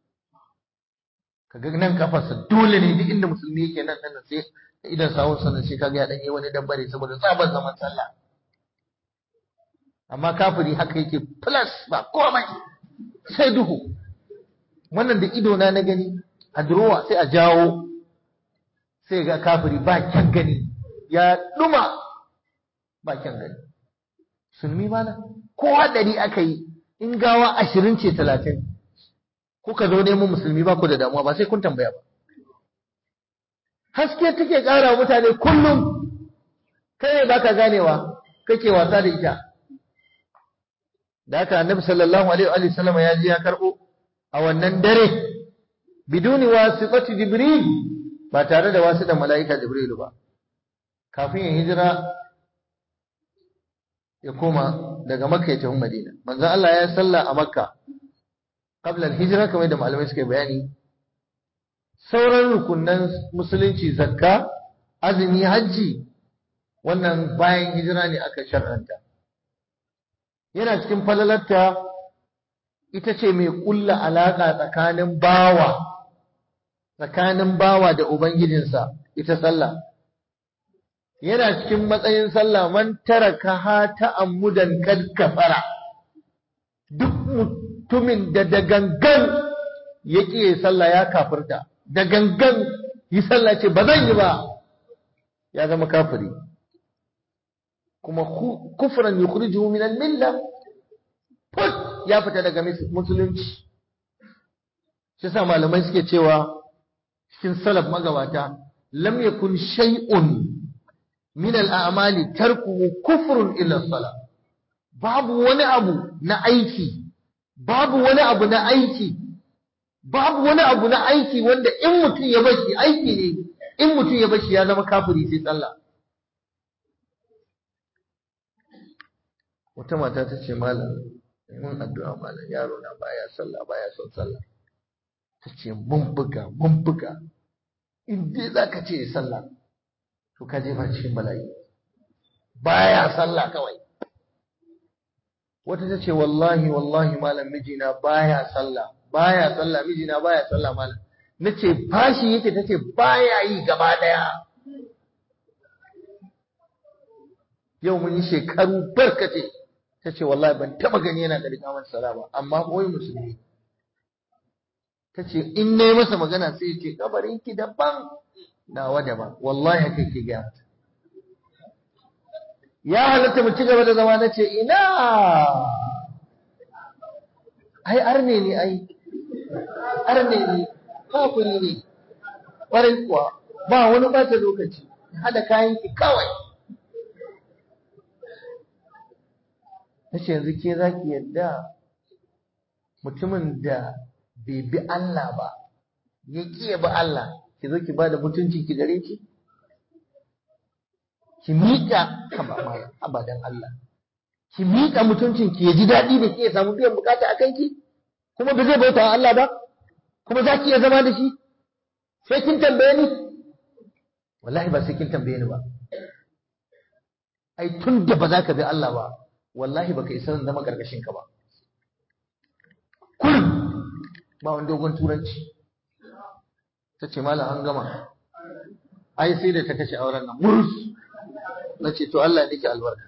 kaga nan kafarsa dole ne duk inda musulmi yake nan nan sai idan sawun sa sai kaga ya dan yi wani dambare saboda tsabar zaman sallah amma kafiri haka yake plus ba komai sai duhu wannan da ido na na gani a durowa sai a jawo sai ga kafiri ba kyan gani ya duma ba kyan gani sulmi mana ko hadari aka yi in gawa ashirin ce talatin kuka zo neman musulmi ba ku da damuwa ba sai kun tambaya ba haske take ƙara mutane kullum kai ne baka ganewa kake wasa da ita da haka annabi sallallahu alaihi wa sallam ya ji ya karbo a wannan dare biduni wasitati jibril ba tare da wasu da mala'ika jibril ba kafin ya hijira ya koma daga makka ya tafi madina manzon Allah ya salla a makka qabla al-hijra kamar da malamai suka bayani sauran rukunan musulunci zakka azumi hajji wannan bayan hijira ne aka shar'anta yana cikin falalarta ita ce mai kulla alaka tsakanin bawa tsakanin bawa da ubangijinsa ita sallah yana cikin matsayin sallah man taraka ha ta'ammudan kad kafara duk mutumin da da gangan yake sallah ya kafirta da gangan yi sallah ce ba zan yi ba ya zama kafiri kuma kufran yukhrijuhu min al-milla put ya fita daga musulunci shi sa malamai suke cewa cikin salaf magabata lam yakun shay'un min al-a'mali tarkuhu kufrun illa salat babu wani abu na aiki babu wani abu na aiki babu wani abu na aiki wanda in mutum ya bashi aiki ne in mutum ya bashi ya zama kafiri sai sallah wata mata ta ce malam mun addu'a malam yaro na baya sallah baya son sallah ta ce mun buga mun buga in dai zaka ce sallah to ka jefa cikin bala'i baya sallah kawai wata ta ce wallahi wallahi malam mijina baya sallah baya sallah mijina baya sallah malam nace fashi yake tace baya yi gaba daya yau mun yi shekaru barkace tace wallahi ban taba gani yana da rikamar sala ba amma koyi musulmi tace in nayi masa magana sai ya ce kabarin ki daban nawa daban wallahi haka ke ga ya halatta mu ci gaba da zama nace ina ai arne ne ai arne ne kafiri ne ƙwarai kuwa ba wani ɓata lokaci hada kayan ki kawai nace yanzu ke za ki yadda mutumin da bai bi Allah ba ya ƙi ya bi Allah ki zo ki ba da mutunci ki gare ki ki miƙa abadan Allah ki miƙa mutuncin ki ya ji daɗi da ki ya samu biyan bukata a kanki kuma ba zai bauta wa Allah ba kuma za ki iya zama da shi sai kin tambaye ni wallahi ba sai kin tambaye ni ba ai tun da ba za ka bi Allah ba wallahi baka isa zama karkashin ka ba kullum ba wani dogon turanci ta ce malam an gama ai sai da ta kashe auren nan murus na ce to Allah ne ke albarka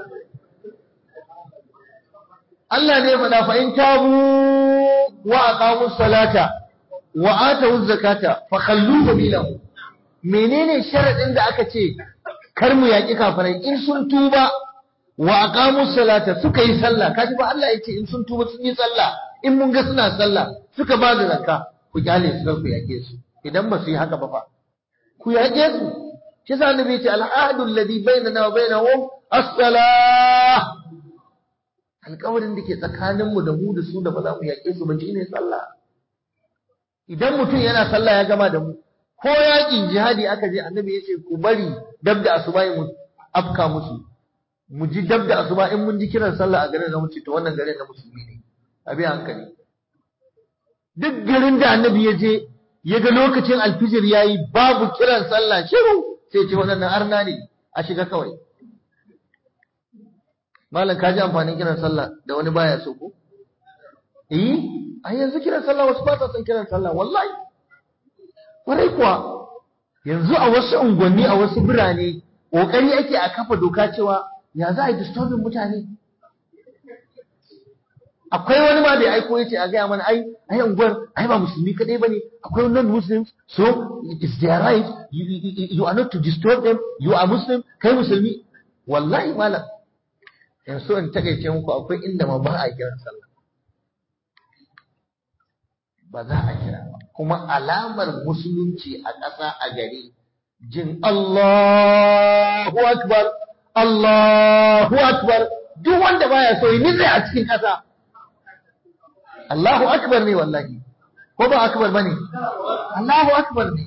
Allah ne faɗa fa in tabu wa aqamu salata wa atu zakata fa khallu sabilahu menene sharadin da aka ce kar mu yaki kafirai in sun tuba wa aqamu salata suka yi sallah kaji ba Allah yace in sun tuba sun yi sallah in mun ga suna sallah suka ba da zakka ku kyale su ku yake su idan ba su yi haka ba fa ku yake su shi sa annabi yace al-ahdu alladhi bainana wa bainahum as-salah alƙawarin da ke tsakaninmu da mu da su da ba za mu yaƙe su ba shine sallah idan mutum yana sallah ya gama da mu ko yaƙin jihadi aka je annabi ya ce ku bari dab da asuba mu afka musu mu ji dab da asuba in mun ji kiran sallah a garin da mu ce to wannan garin na musulmi ne abi hankali duk garin da annabi ya je ya ga lokacin alfijir yayi babu kiran sallah shiru sai ce waɗannan arna ne a shiga kawai malam ka ji amfanin kiran sallah da wani baya so ko eh a yanzu kiran sallah wasu ba sa son kiran sallah wallahi kwarai kuwa yanzu a wasu unguwanni a wasu birane kokari ake a kafa doka cewa ya za a yi disturbing mutane akwai wani ma da ya aiko yace a gaya mana ai ai unguwar ai ba musulmi kadai bane akwai non muslims so it's their right you, you, you are not to disturb them you are muslim kai musulmi wallahi malam yanzu in takaice muku akwai inda ma ba a kiran sallah ba za a kira ba kuma alamar musulunci a ƙasa a gari jin Allahu akbar Allahu akbar duk wanda baya so yi nitsa a cikin ƙasa Allahu akbar ne wallahi ko ba akbar bane Allahu akbar ne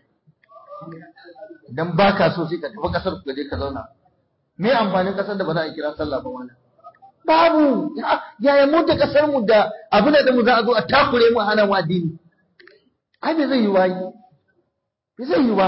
idan baka so sai ka tafi kasar ku je ka zauna me amfanin kasar da ba za a kira sallah ba wannan babu yaya mu da kasar mu da abu da mu za a zo a takure mu hana mu addini ai bai zai yi ba bai zai yi ba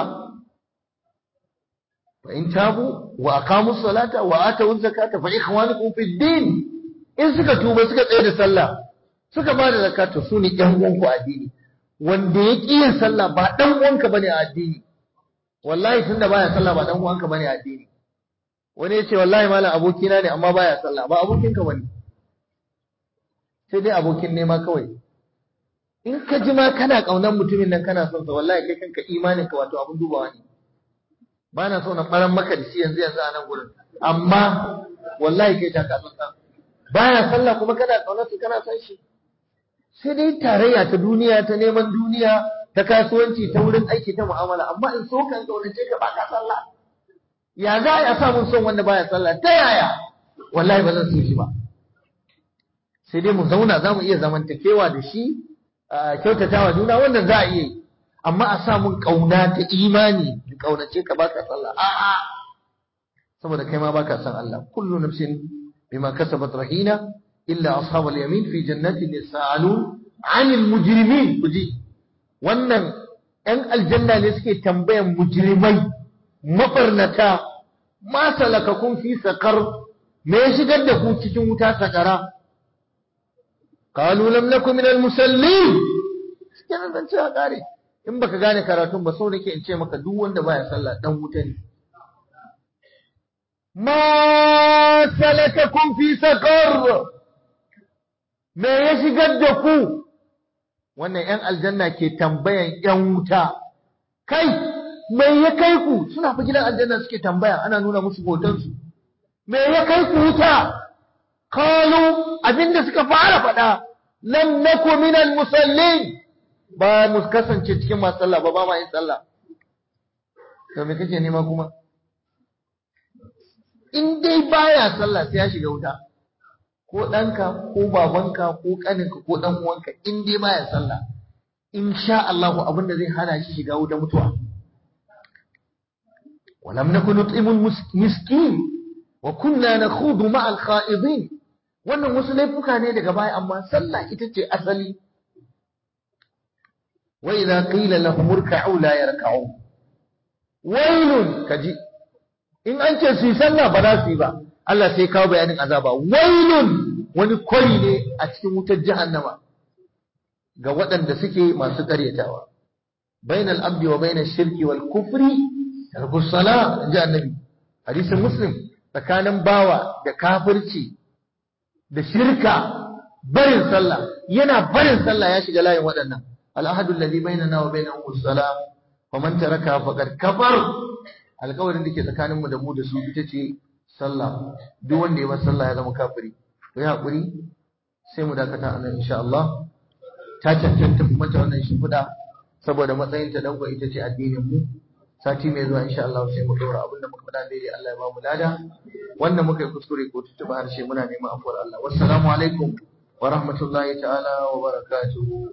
fa in tabu wa aqamu salata wa atu zakata fa ikhwanukum fi din in suka tuba suka tsaye da sallah suka ba da zakata su ne ƴan uwanku a addini wanda ya ƙi yin sallah ba ɗan uwanka bane a addini wallahi tunda baya sallah ba ɗan uwanka bane a addini wani ya ce wallahi malam abokina ne amma baya sallah ba abokinka bane sai dai abokin nema kawai in ka ji ma kana ƙaunar mutumin nan kana son sa wallahi kai kanka imanin ka wato abun dubawa ne ba na so na ɓaran maka da shi yanzu yanzu a nan gurin amma wallahi kai ta ka san baya sallah kuma kana ƙaunar su kana son shi sai dai tarayya ta duniya ta neman duniya ta kasuwanci ta wurin aiki ta mu'amala amma in so kan kaunace ka baka sallah ya za a samu son wanda baya sallah ta yaya wallahi ba zan so shi ba sai dai mu zauna za mu iya zamantakewa da shi kyautatawa juna wannan za a iya yi amma a samun kauna ta imani da kaunace ka baka sallah a'a saboda kai ma baka san Allah kullu nafsin bima kasabat rahina إلا أصحاب اليمين في جنات يسألون عن المجرمين kuji wannan ‘yan aljanna ne suke tambayan mujrimai mafarnata ma salakakun fi sakar me ya shigar da ku cikin wuta sakara qalu lam nakum min al-musallin cikin zan ce kare in baka gane karatun ba so nake in ce maka duk wanda baya sallah dan wuta ne ma salakakum fi sakar me ya shigar da ku wannan ‘yan aljanna ke tambayan ‘yan wuta kai me ya kai ku suna fi gidan aljanna suke tambaya ana nuna musu hotonsu me ya kai ku wuta kalu abinda suka fara faɗa lam naku minal musallin ba mu kasance cikin masu sallah ba ba ma yin sallah to me kake nema kuma in dai baya sallah sai ya shiga wuta ko ɗanka ko babanka ko ƙaninka ko ɗan uwanka in dai baya sallah in sha Allahu abin da zai hana shi shiga wuta mutuwa ولم نكن نطعم المسكين وكنا نخوض مع الخائضين wannan wasu laifuka ne daga baya amma sallah ita ce asali wa idza qila lahum irka'u la yarka'u wailun kaji in an ce su yi sallah ba za su yi ba Allah sai kawo bayanin azaba wailun wani kwari ne a cikin wutar jahannama ga waɗanda suke masu ƙaryatawa bainal abdi wa bainal shirki wal kufri tarku sala ji annabi hadisin muslim tsakanin bawa da kafirci da shirka barin sallah yana barin sallah ya shiga layin waɗannan al'ahadu alladhi bainana wa bainahum as-salam wa man taraka faqad kafar alƙawarin da ke tsakanin mu da mu da su ita ce sallah duk wanda ya bar sallah ya zama kafiri ku yi hakuri sai mu dakata a nan insha Allah ta cancanta mu mata wannan shimfiɗa saboda matsayin ta danko ita ce addinin mu sati mai zuwa insha Allah sai mu dora abin da muka faɗa daidai Allah ya ba mu lada wanda muka yi kuskure ko tuttuba harshe muna neman afuwar Allah wassalamu alaikum wa rahmatullahi ta'ala wa barakatuhu